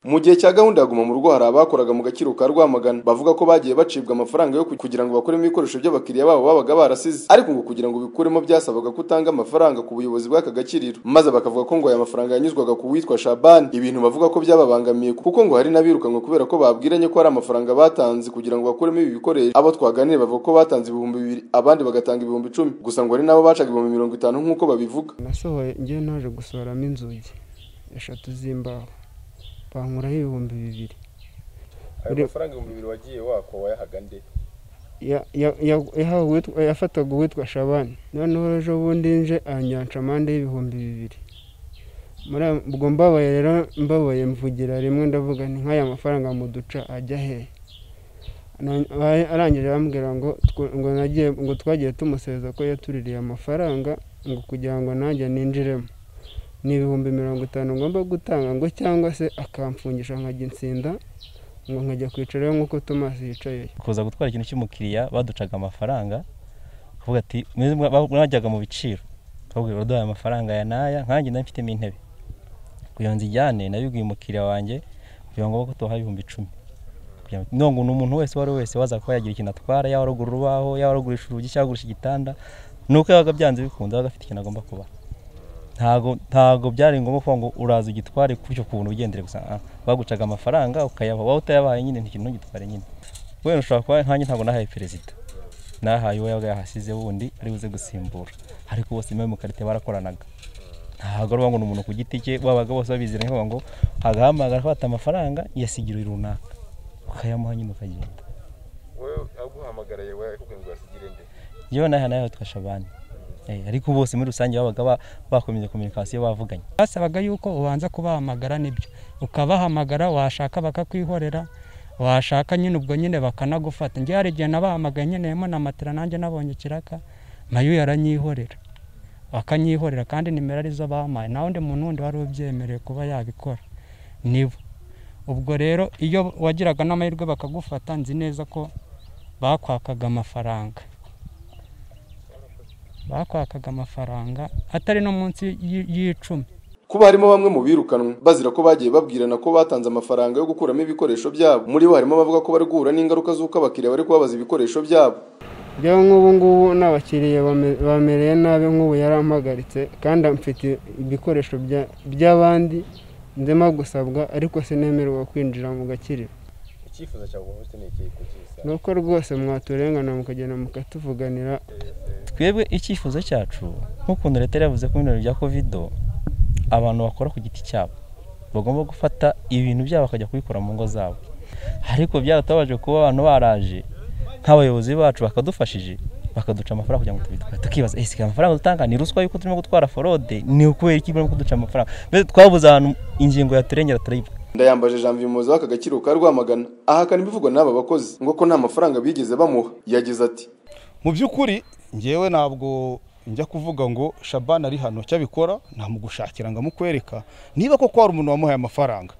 Mu gihe cya gahunda ya Guma mu Rugo hari abakoraga mu gakiriro ka Rwamagana bavuga ko bagiye bacibwa amafaranga yo kugira ngo bakuremo ibikoresho by'abakiriya babo babaga barasize ariko ngo kugira ngo bikuremo byasabaga ko utanga amafaranga ku buyobozi bw'aka gakiriro maze bakavuga ko ngo aya mafaranga yanyuzwaga ku witwa Shaban ibintu bavuga ko byababangamiye kuko ngo hari n'abirukanwe kubera ko babwiranye ko ari amafaranga batanze kugira ngo bakuremo ibi bikoresho abo twaganiriye bavuga ko batanze ibihumbi bibiri abandi bagatanga ibihumbi icumi gusa ngo hari n'abo bacaga ibihumbi mirongo itanu nk'uko babivuga nasohoye ngewe naje gusohoramo inzugi eshatu z'imbaho bankuraho ibihumbi bibiri ayo mafaranga ibihumbi bibiri wagiye wako wayahaga nde Ya- ya- ya- yahawe uwitwa- yafataga uwitwa shabani noneho ejo bundi nje anyanca amande y'ibihumbi bibiri muri ayo- ubwo mbabaye rero mbabaye mvugira rimwe ndavuga ni nk'aya mafaranga muduca ajya hehe Na- ahe- arangije arambwira ngo tw- ngo nagiye ngo twagiye tumuseza ko yatuririye amafaranga ngo kugira ngo nanjye ninjiremo ni ibihumbi mirongo itanu ngomba gutanga ngo cyangwa se akamfungisha nkajya insinda ngo nkajya kwicarayo nk'uko Thomas yicaye kuza gutwara ikintu cy'umukiriya baducaga amafaranga kuvuga ati "Mwe mwa- ba- mwajyaga mu biciro bakubwira uraduhaye amafaranga aya n'aya nkanjye nari mfitemo intebe kugira ngo nzijyane nabibwiye umukiriya wanjye kugira ngo ko tubaha ibihumbi icumi kugira ngo no, ngo ni umuntu wese uwo ari we wese waza kuba yagira ikintu atwara yaba aragura urubaho yaba aragurisha urugi cyangwa agurisha igitanda ni uko yabaga byanze bikunze yabaga afite ikintu agomba kubaha ntago ntago byari ngombwa kuvuga ngo uraza ugitware kutyo ku buntu ugendere gusa ah, bagucaga amafaranga ukayabaha waba utayabahaye nyine ntikintu ntugitware nyine wenda ushobora kuba nkanjye ntabwo nahaye perezida nahaye uwo yabaga yahasize wundi ari buze gusimbura ariko bose imwe mu karite barakoranaga ntabwo ari uwo ngo ni umuntu ku giti cye babaga bose babiziranye bavuga ngo agahamagara afata amafaranga yasigira uyu runaka ukayamuha nyine ukagenda wowe aguhamagaraye wowe yakubwiye ngo wasigire nde yewe naha nawe yitwa shabani Eh, ariko bose muri rusange babaga ba- bakomeje kominikasiyo bavuganye basabaga yuko ubanza kubahamagara nibyo ukabahamagara washaka bakakwihorera washaka nyine ubwo nyine bakanagufata njye hari igihe nabahamagaye nkeneyemo na matera nanjye nabonye ikiraka mayu yaranyihorera akanyihorera kandi nimero arizo bampaye nta wundi muntu wundi wari ubyemerewe kuba yabikora nibo ubwo rero iyo wagiraga n'amahirwe bakagufata nzi neza ko bakwakaga amafaranga bakwakaga amafaranga atari no munsi y'i- y'icumi kuba harimo bamwe mu birukanwe bazira ko bagiye babwirana ko batanze amafaranga yo gukuramo ibikoresho byabo muri bo harimo abavuga ko bari guhura n'ingaruka z'uko abakiriya bari kubabaza ibikoresho byabo njyewe nk'ubu ngubu n'abakiriya bame- bamereye nabi nk'ubu yarampagaritse kandi mfite ibikoresho bya- by'abandi ndimo gusabwa ariko sinemererwa kwinjira mu gakiriro icyifuzo cyawe uba ufite ni ikihe kugisa ni uko rwose mwaturengana mukagenda mukatuvuganira twebwe icyifuzo cyacu nk'ukuntu leta yari yavuze ko mu bintu bya covido abantu bakora ku giti cyabo bagomba gufata ibintu byabo bakajya kubikora mu ngo zabo ariko byaratabaje kuba abantu baraje nk'abayobozi bacu bakadufashije bakaduca amafaranga kugira ngo tubitware tukibaza ese aya amafaranga dutanga ni ruswa yuko turimo gutwara forode ni ukubera iki barimo kuduca amafaranga mbese twabuze ahantu ingingo yaturengera turayibuka ndayambaje jean vimuzi w'aka gakiriro ka rwamagana ahakana ibivugwa n'aba bakozi ngo ko nta mafaranga bigeze bamuha yagize ati mu by'ukuri ngewe ntabwo njya kuvuga ngo shabana ari hano icyo abikora ntamugushakira ngo amukwereka niba koko hari umuntu wamuhaye amafaranga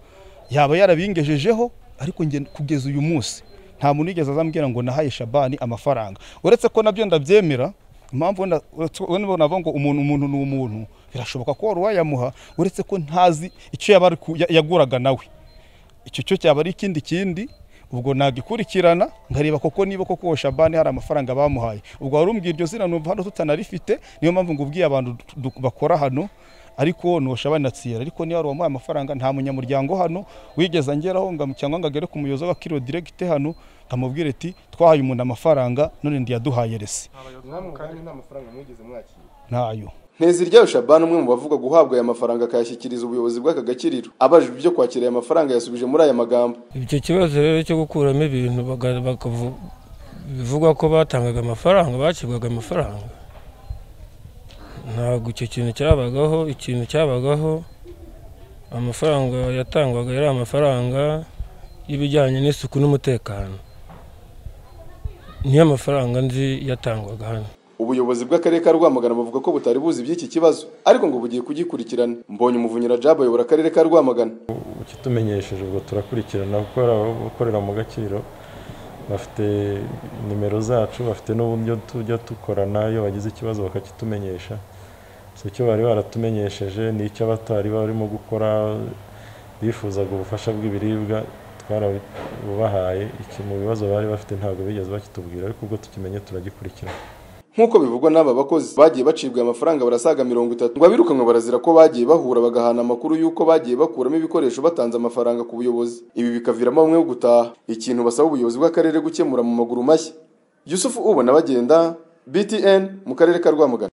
yaba yarabingejejeho ariko nge kugeza uyu munsi nta muntu wigeze azambwira ngo nahaye shabani amafaranga uretse ko nabyo ndabyemera impamvu wenda uretse ko wenda navuga ngo umuntu umuntu ni umuntu birashoboka ko wari uwayamuha uretse ko ntazi icyo yaba ari ku- ya- yaguraga nawe icyo cyo cyaba ari ikindi kindi ubwo nagikurikirana nkareba koko niba koko uwo shabani hari amafaranga bamuhaye ubwo wari umbwiye iryo zina numva hano tutanarifite niyo mpamvu ngubwiye abantu du- du- bakora hano ariko ni uwo shabani na tsiyera ariko niba hari uwamuhaye amafaranga nta munyamuryango hano wigeze angeraho ngo- cyangwa ngo agere ku muyobozi w'abakiriyo diregite hano nkamubwira ati twahaye umuntu amafaranga none ndiyaduhaye resi kandi nta mafaranga mwigeze mwakira ntayo ntezi ryayo shabani umwe mu bavuga guhabwa aya mafaranga akayashyikiriza ubuyobozi bw'aka gakiriro abajijwe ibyo kwakira aya mafaranga yasubije muri aya magambo icyo kibazo rero cyo gukuramo ibintu baga- bakavu- bivugwa ko batangaga amafaranga bakibwaga amafaranga ntabwo icyo kintu cyabagaho ikintu cyabagaho amafaranga yatangwaga yari amafaranga y'ibijyanye n'isuku n'umutekano niyo mafaranga nzi yatangwaga hano ubuyobozi bw'akarere ka rwamagana buvuga ko butari buzi iby'iki kibazo ariko ngo bugiye kugikurikirana mbonye umuvunyira jabo ayobora akarere ka rwamagana ukitumenyesheje ubwo turakurikirana kuko hari abakorera mu gakiriro bafite nimero zacu bafite n'uburyo tujya dukorana iyo bagize ikibazo bakakitumenyesha si icyo bari baratumenyesheje ni icyo abatari barimo gukora bifuzaga ubufasha bw'ibiribwa twarabubahaye iki mu bibazo bari bafite ntabwo bigeze bakitubwira ariko ubwo tukimenye turagikurikirana nk'uko bivugwa n'aba bakozi bagiye bacibwa amafaranga barasaga mirongo itatu ngo abirukanwe barazira ko bagiye bahura bagahana amakuru y'uko bagiye bakuramo ibikoresho batanze amafaranga ku buyobozi ibi bikaviramo bamwe bo gutaha ikintu basaba ubuyobozi bw'akarere gukemura mu maguru mashya yusufu ubona bagenda btn mu karere ka rwamagana